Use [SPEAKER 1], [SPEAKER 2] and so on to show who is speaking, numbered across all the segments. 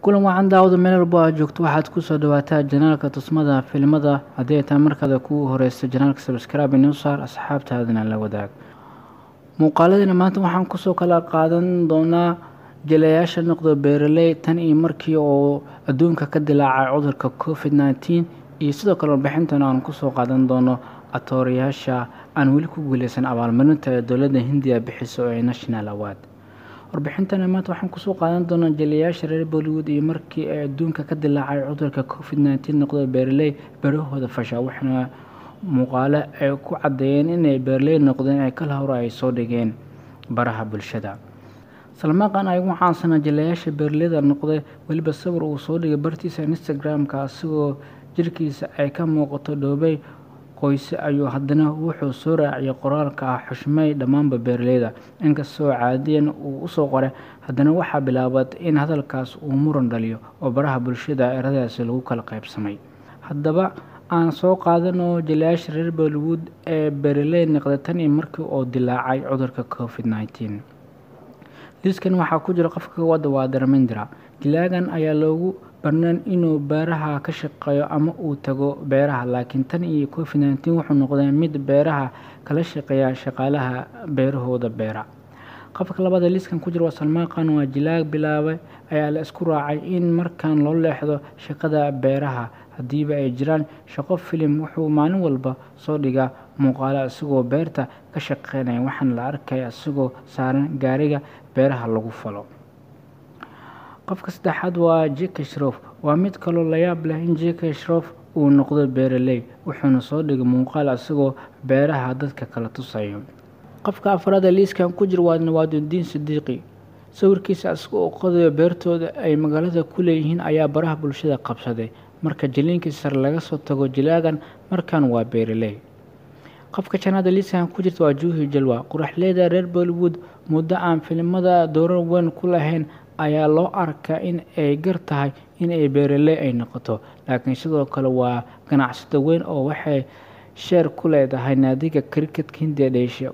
[SPEAKER 1] kulan wacan daawada meel walbo aad joogto waxaad kusoo dhawaataa janaalka tusmada filimada haddii ay tahay markaada kugu horeysa janaalka sabscribe inoo saar asxaabtaadana la wadaag muuqaaladina maanta waxaan kusoo kala qaadan doonaa jalayaasha noqdo beeraley tan iyo markii oo adduunka ka dilaacay cudurka covid nneteen iyo sidoo kale warbixintana aan kusoo qaadan doono atoorayaasha aan weli ku guuleysan abaalmarinta ee dowladda hindiya bixiso ee national award warbixintana maanta waxaan kusoo qaadan doonaa jaliyayaasha reer bollywood iyo markii ay adduunka ka dilaacay cudurka covid nneteen noqdo beeraley berahooda fasha waxaana muuqaalo ay ku caddeeyeen inay beeraley noqdeen ay kala hore ay soo dhigeen baraha bulshada salmaaqan ay ugu caansanaa jalayaasha beeraleyda noqday weliba sawir uu soo dhigay bartiisa instagram-ka asigoo jirkiisa ay ka muuqato dhoobey qoyse ayuu haddana wuxuu soo raaciyay qoraalka ah xushmay dhammaanba beeraleyda inkastoo caadiyan uu usoo qoray haddana waxaa bilaabat in hadalkaas uu muran dhaliyo oo baraha bulshada eradaasi lagu kala qaybsamay haddaba aan soo qaadano jalayaasha reer bollywood ee beeraley noqday tan iyo markii oo dilaacay cudurka covid nneteen liiskan waxaa ku jira qofka wadda waa darmindira dilaagan ayaa loogu barnaan inuu beeraha ka shaqeeyo ama uu tago beeraha laakiin tan iyo covid nneteen wuxuu noqday mid beeraha kala shaqeeya shaqaalaha beerahooda beera qofka labada liiskan ku jira waa salmaaqan waa jilaag bilaabay ayaa la isku raacay in markan loo leexdo shaqada beeraha haddiiba ay jiraan shaqo filim wuxuu maalin walba soo dhigaa muuqaalo isagoo beerta ka shaqeynaya waxaana la arkaya isagoo saaran gaariga beeraha lagu falo qofka saddexaad waa jeka shrof waa mid kaloo layaab leh in jeka shrof uu noqdo beeraley wuxuuna soo dhigay muuqaal isagoo beeraha dadka kala tusayo qofka afraada liiskan ku jira waa nawaadudiin sidiiqi sawirkiisa isagoo qodayo beertooda ay magaalada ku leeyihiin ayaa baraha bulshada qabsaday marka jiliinkii sare laga soo tago jilaagan markan waa beeraley qofka janaada liiskan ku jirta waa juuhi jalwa quraxleyda reer bollywood muddo aan filimada doorar weyn ku lahayn ayaa loo arkaa in ay gar tahay in ay beeraley ay noqoto laakiin sidoo kale waa ganacsado weyn oo waxay sheer ku leedahay naadiga criketka hindiya dheesha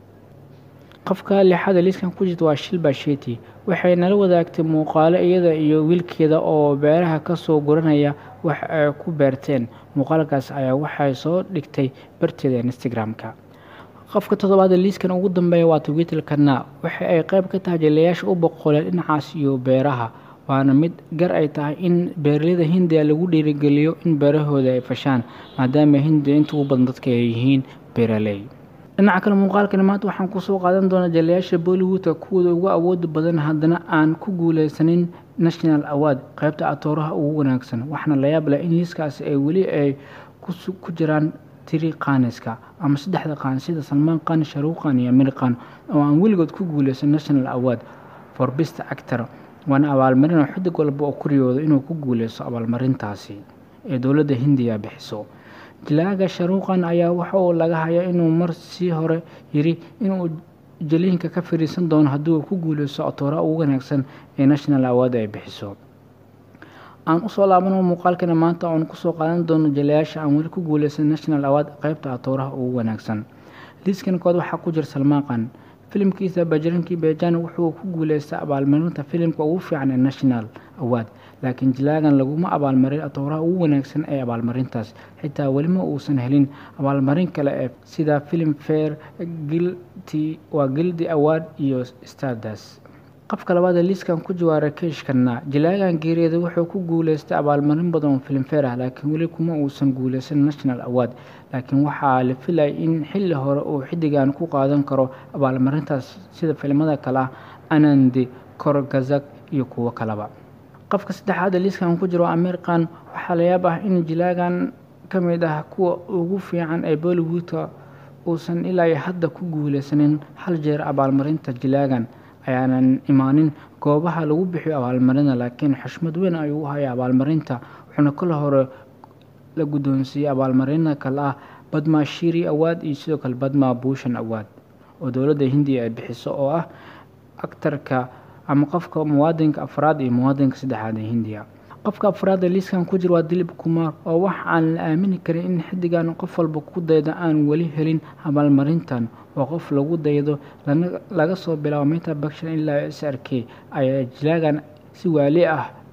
[SPEAKER 1] qofka lixaada liiskan ku jirta waa shilba sheti waxay nala wadaagtay muuqaalo iyada iyo wiilkeeda oo beeraha kasoo guranaya wax ay ku beerteen muuqaalkaas ayaa waxay soo dhigtay barteeda instagram-ka qofka toddobaada liiskan ugu dambeeya waa twitter-kana waxa ay qayb ka tahay jalayaasha u boqoleen dhinacaas iyo beeraha waana mid gar ay tahay in beeraleyda hindiya lagu dhiirigeliyo in beerahooda ay fashaan maadaama hindiya inta ugu badan dadka ay yihiin beeraley dhinaca kale muuqaalkani maanta waxaan kusoo qaadan doonaa jalayaasha bollywoodka kuwooda ugu awooda badan haddana aan ku guuleysanin national award qaybta atooraha ugu wanaagsan waxaana layaab leh in liiskaasi ay weli ay ku jiraan tiri qaaniska ama saddexda qaan sida salmaan qaan sharuuqan iyo amir qaan oo aan weligood ku guuleysan national award for best actor waana abaalmarin oo xidig walba oo kuriyooda inuu ku guuleysto abaalmarintaasi ee dowladda hindiya bixiso jilaaga sharuuqan ayaa waxa uu laga hayaa inuu mar sii hore yiri inuu jaliinka ka fariisan doono haddii uu ku guuleysto atooraha ugu wanaagsan ee national award ay bixiso aan usoo laabano muuqaalkana maanta oon kusoo qaadan doono jalayaasha aan weli ku guuleysan national award qaybta atooraha ugu wanaagsan liiskan kood waxaa ku jira salmaaqan filimkiisa bajarankii bejan wuxuu ku guuleystay abaalmarinta filimka ugu fiican ee national award laakiin jilaagan laguma abaalmarin atooraha ugu wanaagsan ee abaalmarintaas xitaa welima uusan helin abaalmarin kale ee sida film fair gilty waa gildi award iyo stardas qofka labaada liiskan ku jawaara keeshkana jilaagan geeriyada wuxuu ku guuleystay abaalmarin badan oo filimfeer ah laakiin weli kuma uusan guuleysan national award laakiin waxaa la filaya in xilli hore uu xidigan ku qaadan karo abaalmarintaas sida filimada kale ah anandi korgazak iyo kuwo kaleba qofka saddexaada liiskan ku jiro ameerikan waxaa layaab ah in jilaagan ka mid ah kuwa ugu fiican ee bollywoodka uusan ilaa hadda ku guuleysanin hal jeer abaalmarinta jilaagan ayaanan imaanin goobaha lagu bixiyo abaalmarina laakiin xushmad weyn ayuu u haya abaalmarinta wuxuuna kala hore la guddoonsiiyey abaalmarina kale ah badma shiri awaad iyo sidoo kale badma bushan awaad oo dowladda hindiya ay bixiso oo ah aktarka ama qofka muwaadinka afraad iyo muwaadinka saddexaad ee hindiya qofka afraada liiskan ku jira waa dilib kumaar oo wax aan la aamini karin in xidigan qof walba ku dayda aan weli helin abaalmarintan oo qof lagu daydo laga soo bilaabo meta bakshan ilaa s r k ayaa jilaagan si waali ah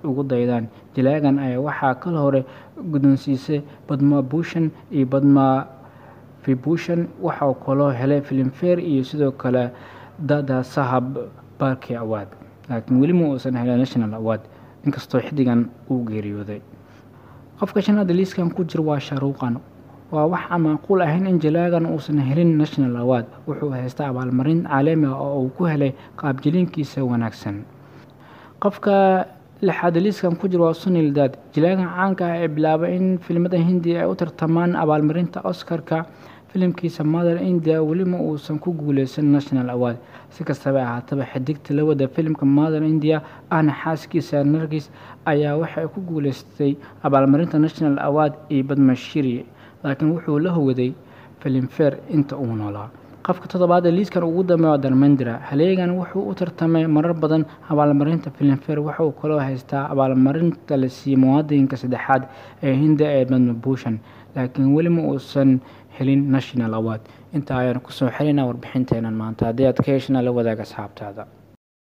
[SPEAKER 1] ugu daydaan jalaagan ayaa waxaa kal hore guddoonsiisay badma bushan iyo badma vibushan waxauu kaloo helay filimfare iyo sidoo kale dada sahab barki award laakiin weli ma uusan helay national award inkastoo xiddigan uu geeriyooday qofka shanaad liiskan ku jira waa shaaruuqan waa wax aan macquul ahayn in jalaagan uusan helin national award wuxuu haystaa abaalmarin caalami ah oo uu ku helay qaabjiliinkiisa wanaagsan qofka lixaad liiskan ku jira waa sunil dad jalaagan caanka ah ee bilaabay in filimada hindiya ay u tartamaan abaalmarinta oscarka filimkiisa mother india welima uusan ku guuleysan national award si kastaba ahaataba xidigta la wada filimka mother india ahna xaaskiisa nargis ayaa waxay ku guuleystay abaalmarinta national award iyo badmashiri laakiin wuxuu la howaday filimfare inta uu noolaa qofka toddobaad ee liiskan ugu dambeeya waa darmendra haleegan wuxuu u tartamay marar badan abaalmarinta filimfare waxa uu kaloo haystaa abaalmarinta la siiyey muwaadinka saddexaad ee hinda ee badmabushan laakiin weli ma uusan helin national award intaa ayaan kusoo xelina warbixinteenan maanta haddii aad ka heshana la wadaag asxaabtaada